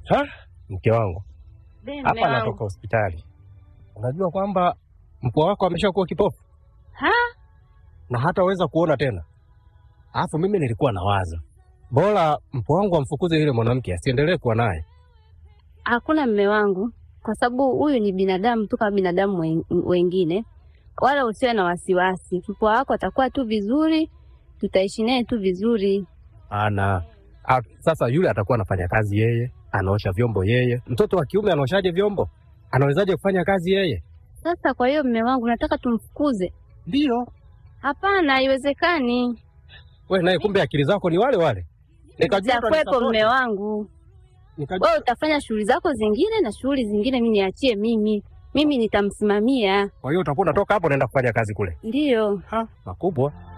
Ha? Mke wangu Be, mme hapa wangu. natoka hospitali, unajua kwamba mpwa wako ameshakuwa kipofu Ha? na hataweza kuona tena. Alafu mimi nilikuwa nawaza bora mpwa wangu amfukuze yule mwanamke asiendelee kuwa naye. Hakuna mme wangu, kwa sababu huyu ni binadamu tu kama binadamu wen- wengine, wala usiwe na wasiwasi. Mpwa wako atakuwa tu vizuri, tutaishi naye tu vizuri. Ana a, sasa yule atakuwa anafanya kazi yeye, anaosha vyombo yeye. Mtoto wa kiume anaoshaje vyombo? Anawezaje kufanya kazi yeye? Sasa kwa hiyo mme wangu, nataka tumfukuze? Ndio Hapana, haiwezekani. wewe naye, kumbe akili zako ni wale wale. Nikajua Nitakwepo utanisapoti. mme wangu, Nikajua wewe utafanya shughuli zako zingine na shughuli zingine mimi niachie mimi, mimi nitamsimamia. kwa hiyo utakuwa unatoka hapo unaenda kufanya kazi kule. Ndiyo. Ha, makubwa.